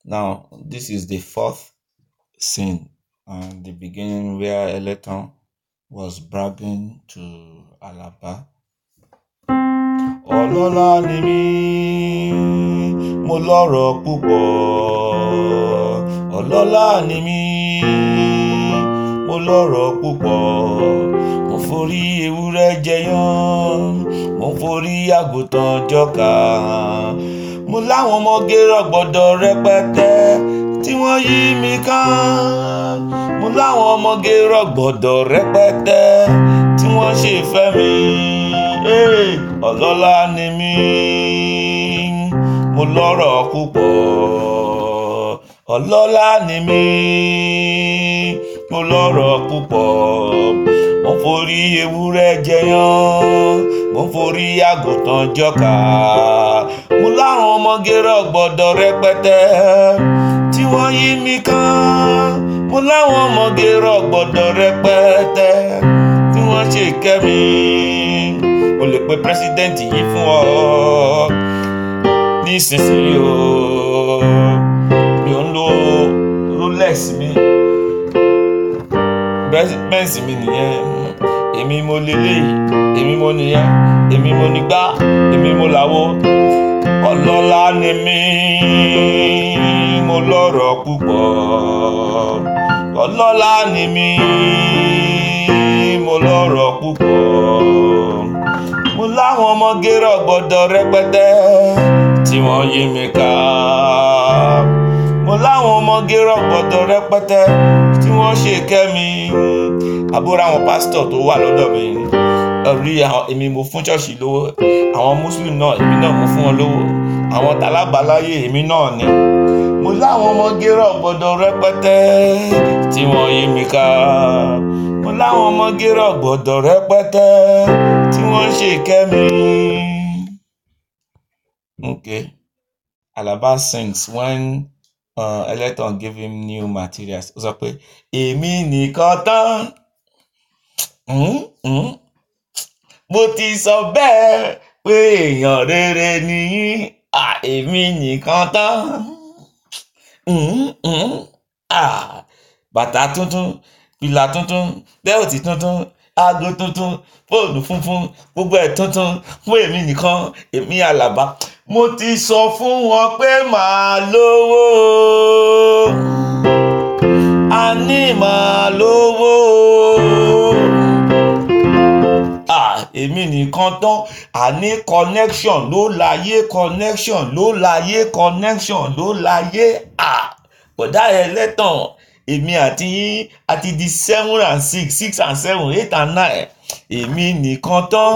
Now, this is the fourth scene and the beginning where Eleton was bragging to Alaba. Ọlọ́lá ni mí, mo lọ́rọ̀ púpọ̀. Ọlọ́lá ni mí, mo lọ́rọ̀ púpọ̀. Mo forí ewúrẹ́ jẹyán, mo forí àgùntàn jọkà. Mo láwọn ọmọge rọ̀gbọ̀dọ̀ rẹpẹtẹ tí wọ́n yí mi ká. Mo láwọn ọmọge rọ̀gbọ̀dọ̀ rẹpẹtẹ tí wọ́n ṣèfẹ́ mi. Hey, ọlọ́lá ni mí, mo lọ́rọ̀ púpọ̀. Ọlọ́lá ni mí, mo lọ́rọ̀ púpọ̀. Mo forí ewúrẹ́ jẹyán, mo forí àgùntàn jọkà. Mo láwọn ọmọge rọ̀gbọ̀dọ̀ rẹpẹtẹ tí wọ́n yí mi ká. Mo láwọn ọmọge rọ̀gbọ̀dọ̀ rẹpẹtẹ tí wọ́n ṣèkẹ́ mi. Mo lè pe pírẹ́sídẹ́ǹtì yìí fún ọ nísinsìnyí o. Mi ò ń lo Rolex mi. Bẹ́ǹsì mi nìyẹn. Èmi mo leléyìí, èmi mo nìyẹn, èmi mo nígbà, èmi mo làwo. Ọlọ́lá ni mí, mo lọ́rọ̀ púpọ̀. Ọlọ́lá ni mí, mo lọ́rọ̀ púpọ̀. Mo láwọn ọmọge rọ̀gbọ̀dọ̀ rẹpẹtẹ tí wọ́n yí mi ká. Mo láwọn ọmọge rọ̀gbọ̀dọ̀ rẹpẹtẹ tí wọ́n ṣèkẹ́ mi. Àbúrò àwọn pásítọ̀ tó wà lọ́dọ̀ mi rí àwọn èmi mo fún ṣọ́ọ̀ṣì lówó àwọn muslim náà èmi náà mo fún wọn lówó àwọn talábàláyé èmi náà ni mo láwọn ọmọge rọ̀gbọ̀dọ̀ rẹpẹtẹ tí wọ́n yí mi ká mo láwọn ọmọge rọ̀gbọ̀dọ̀ rẹpẹtẹ tí wọ́n ń ṣèkẹ́ mi. Okay. Alaba sings when uh, Eleton gave him new materials ó sọ pé èmi nìkan tán. Mm, mm mo ti sọ bẹ́ẹ̀ pé èèyàn rere ni yín èmi nìkan tán bàtà tuntun fìlà tuntun bẹ́ẹ̀tì tuntun aago tuntun fóònù funfun gbogbo ẹ̀ tuntun fún èmi nìkan èmi Àlàbá mo ti sọ fún wọn pé màá lówó a ní màá lówó èmi nìkan tán àní connection ló láyé connection ló láyé connection ló láyé bọ̀dá Ẹlẹ́tàn èmi àti yín àti di seven and six six and seven eight and nine èmi nìkan tán.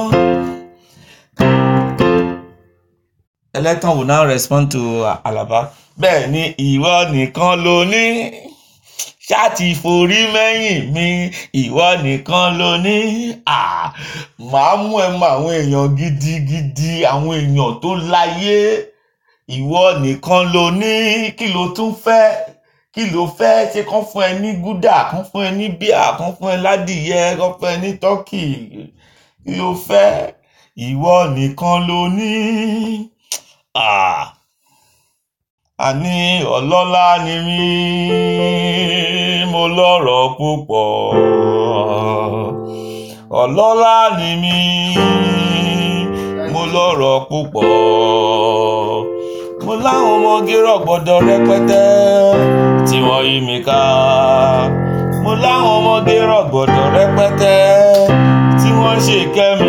Ẹlẹ́tàn will now respond to Alaba bẹ́ẹ̀ ni ìwọ nìkan ló ní ṣáàtì forí mẹ́yìn mi ìwọ nìkan ló ní à máa mú ẹ mọ àwọn èèyàn gidigidi àwọn èèyàn tó láyé ìwọ nìkan ló ní kí ló tún fẹ́ kí ló fẹ́ ṣe kán fún ẹ ní gúdà kán fún ẹ ní bíà kán fún ẹ ládìyẹ kán fún ẹ ní tọ́kì kí ló fẹ́ ìwọ nìkan ló ní à àní ọlọ́lá ni mí mo lọ́rọ̀ púpọ̀ ọlọ́lá ni mí mo lọ́rọ̀ púpọ̀ mo láwọn ọmọge rọ̀gbọ̀dọ̀ rẹpẹtẹ tí wọ́n yí mi ká mo láwọn ọmọge rọ̀gbọ̀dọ̀ rẹpẹtẹ tí wọ́n ṣèkẹ́ mi.